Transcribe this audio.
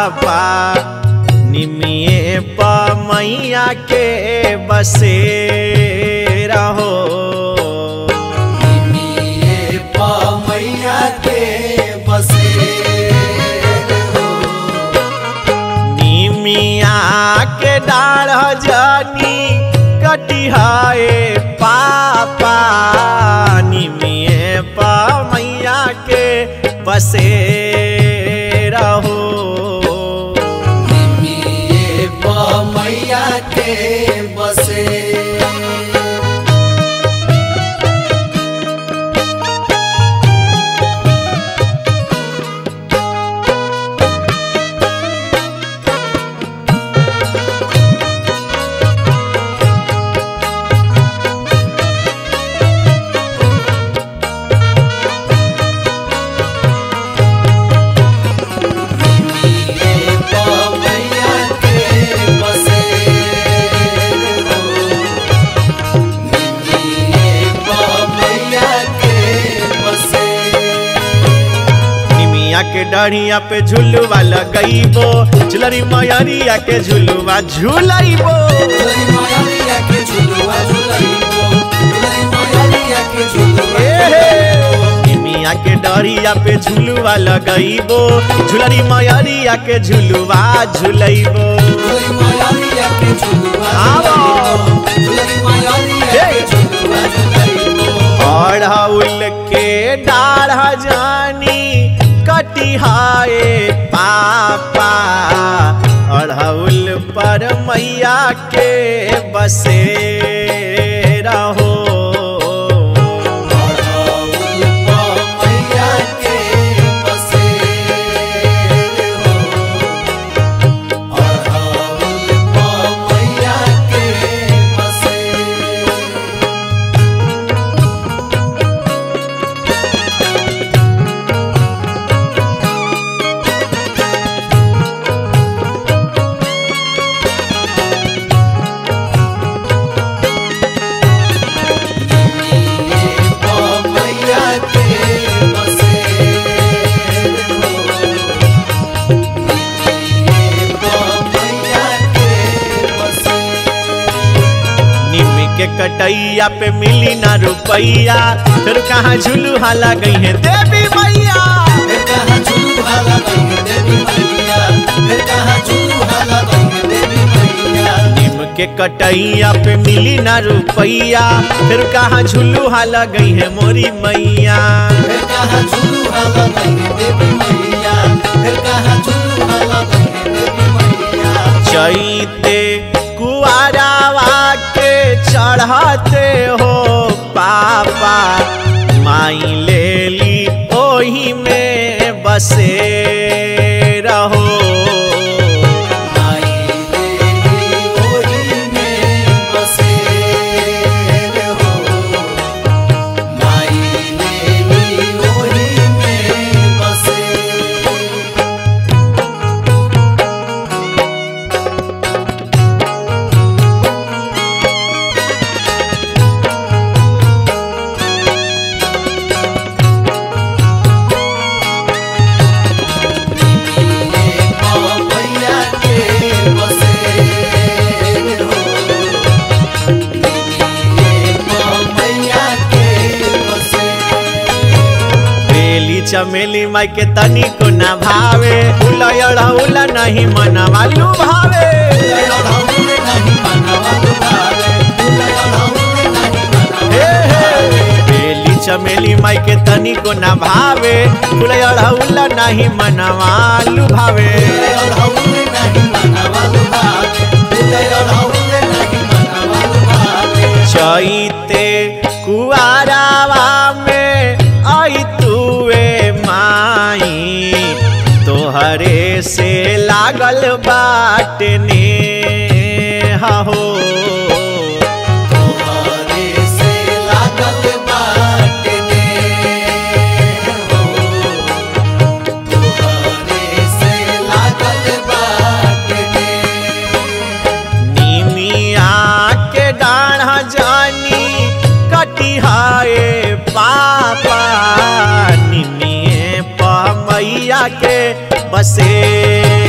पापा निमिए मैया के बसे रहो निमिये मैया के बसे हो निमिया के डाढ़ जानी कटिहाए पापा निमिए मैया के बसे रहो निमिये मैया के बसे मैया के बसे हो मैया के बसे निमिया के डढ़िया पे झुलुआ लगैबो झुलरी मयरिया के झुलुआ झुलैबो दुलई मैया के झुलुआ झुलइबो दुलई मैया के झुलुआ निमिया के डढ़िया पे झुलुआ लगैबो झुलरी मयरिया के झुलुआ झुलैबो दुलई मैया के झुलुआ आओ। दुलई मैया के झुलुआ झुलइबो अढ़ौल के डाढ़ जानी कटिहाए पापा अढ़ौल पर मैया के बसे रहो मैया के बसे हो मैया के बसे मैया के बसे हो मैया के बसे निम के कटैया पे मिली ना रुपैया फिर कहाँ झुलुहा लगई है देवी मैया फिर कहाँ झूला लगाएंगे देवी मैया फिर कहाँ झूला लगाएंगे देवी मैया निम के कटैया पे मिली ना रुपैया फिर कहाँ झुलुहा लगई है मोरी मैया फिर कहाँ झूला लगाएंगे देवी मैया फिर कहाँ झूला लगाएंगे देवी मैया चैते कुआरावा के चढ़ाते हो पापा माई ले ली ओही में बसे रहो माई देवी ओही में बसे हो माई देवी ओही में बसे मैया के बसे हो मैया के बसे बेली चमेली माई के तनी को ना भावे उलयड़ा उला नहीं मनवा भावे हे हे बेली चमेली माई के तनी को ना भावे उलयड़ा उला नहीं मनवा भावे चैते कुआरावा में आई तुए माई तोहरे से लागल बाटने हो निमिया के डाढ़ा जानी कटिहाए पापा निमिए मैया के बसे